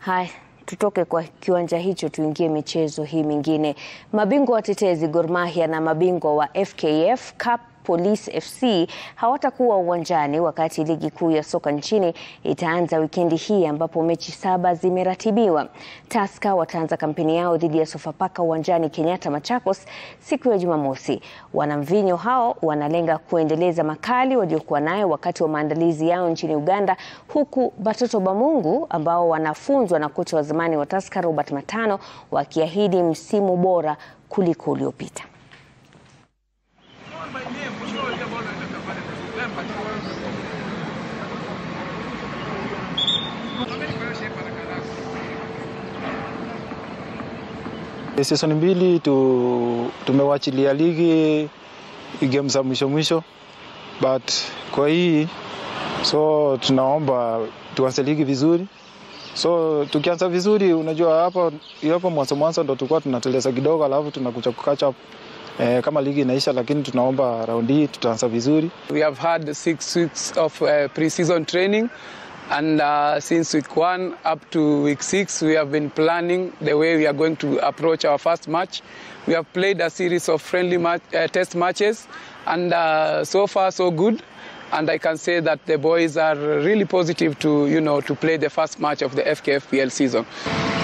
Haya, tutoke kwa kiwanja hicho tuingie michezo hii mingine. Mabingwa watetezi Gor Mahia na mabingwa wa FKF Cup Police FC hawatakuwa uwanjani wakati ligi kuu ya soka nchini itaanza wikendi hii ambapo mechi saba zimeratibiwa. Tusker wataanza kampeni yao dhidi ya Sofapaka uwanjani Kenyatta Machakos siku ya Jumamosi. Wanamvinyo hao wanalenga kuendeleza makali waliokuwa nayo wakati wa maandalizi yao nchini Uganda, huku Batoto Bamungu ambao wanafunzwa na kocha wa zamani wa Tusker Robert Matano wakiahidi msimu bora kuliko uliopita. Season mbili tu, tumewachilia ligi game za mwisho mwisho, but kwa hii so tunaomba tuanze ligi vizuri. So tukianza vizuri, unajua hapo hapo mwanzo mwanzo ndo tulikuwa tunateleza kidogo, alafu tunakuja kukatch up eh, kama ligi inaisha, lakini tunaomba raundi hii tutaanza vizuri. We have had six weeks of uh, pre-season training and uh, since week one up to week six we have been planning the way we are going to approach our first match. We have played a series of friendly match, uh, test matches and uh, so far so good and I can say that the boys are really positive to you know to play the first match of the FKFPL season.